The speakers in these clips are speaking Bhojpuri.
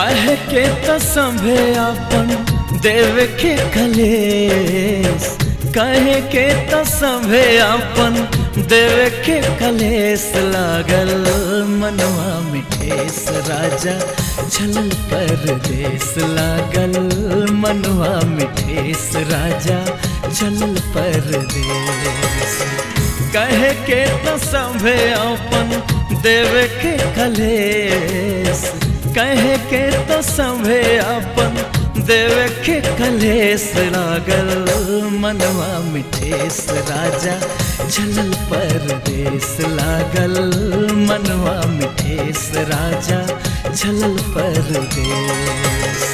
काहे के तो संभे अपन देव के कलेस काहे के तो संभे अपन देव के कलेस लागल मनवा में ठेस राजा छलल परदेस लागल मनवा में ठेस राजा चलल परदेस कहे के तो संभे अपन देव के कलेस कहे के तो संभे अपन देव के कलेस लागल मनवा मिठेस राजा चलल परदेस लागल मनवा मिठेस राजा चलल परदेस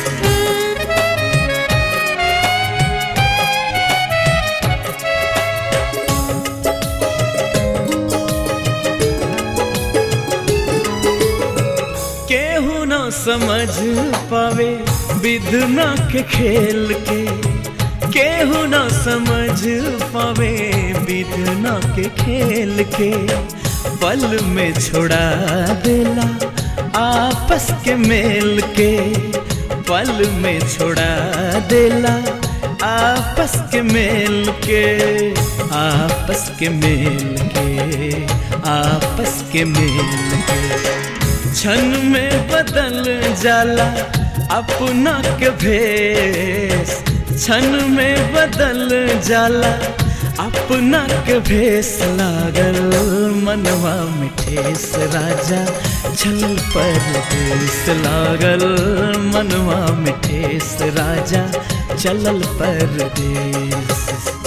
केहू न समझ पावे विधना के खेल के केहू न समझ पावे विधना के खेल के पल में छोड़ा देला आपस के मेल के पल में छोड़ा देला आपस के मेल के आपस के मेल के आपस के मेल के क्षण में बदल जाला अपना के भेस क्षण में बदल जाला अपना के भेस लागल मनवा मिठेस राजा छल परदेस लागल मनवा मिठेस राजा चलल परदेस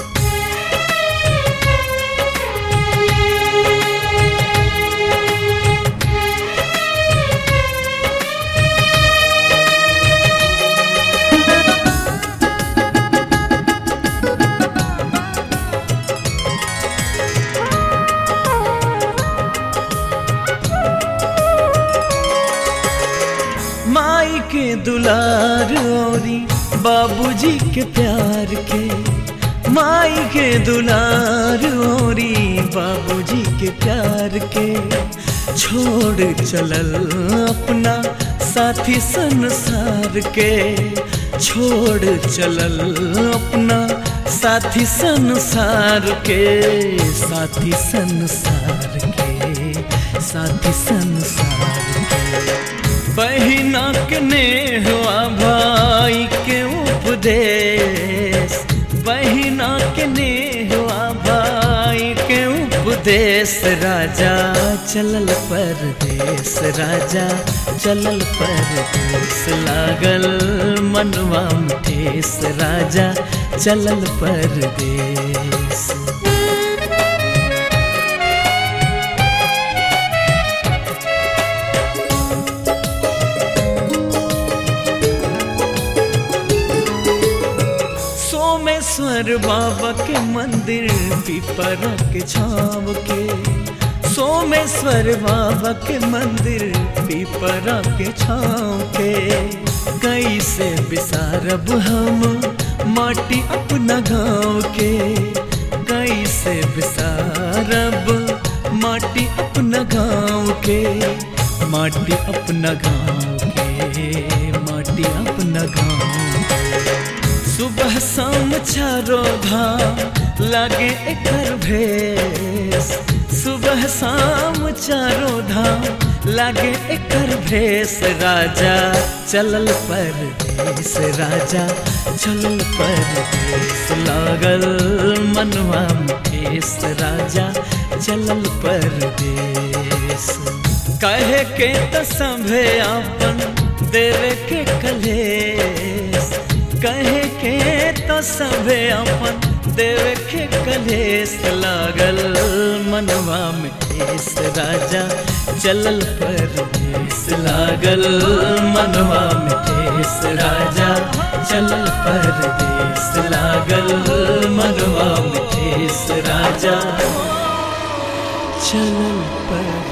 माई के दुलार औरी बाबूजी के प्यार के माई के दुलार औरी बाबूजी के प्यार के छोड़ चलल अपना साथी संसार के छोड़ चलल अपना साथी संसार के साथी संसार के साथी संसार के बहिना के नेहवा भाई के उपदेश बहिना के नेहवा भाई के उपदेश राजा चलल परदेश राजा चलल परदेश लागल मनवा ठेस राजा चलल परदेश सोमेश्वर बाबा के मंदिर पिपरा के छाव के सोमेश्वर बाबा के मंदिर पिपरा के छाव के कैसे बिसारब हम माटी अपना गाँव के कैसे बिसारब माटी अपना गाँव के माटी अपना गाँव के माटी अपना गाँव सुबह शाम चारो धाम लागे एकर भेस सुबह शाम चारो धाम लागे एकर भेस राजा चलल परदेस राजा चलल परदेस लागल मनवा ठेस राजा चलल परदेस कहे के त संभे अपन देवे के कलेस कहे के तो सबे अपन देवे के कलेस लागल मनवा में ठेस राजा चलल परदेस लागल मनवा में ठेस राजा चलल परदेस लागल मनवा में ठेस राजा चलल पर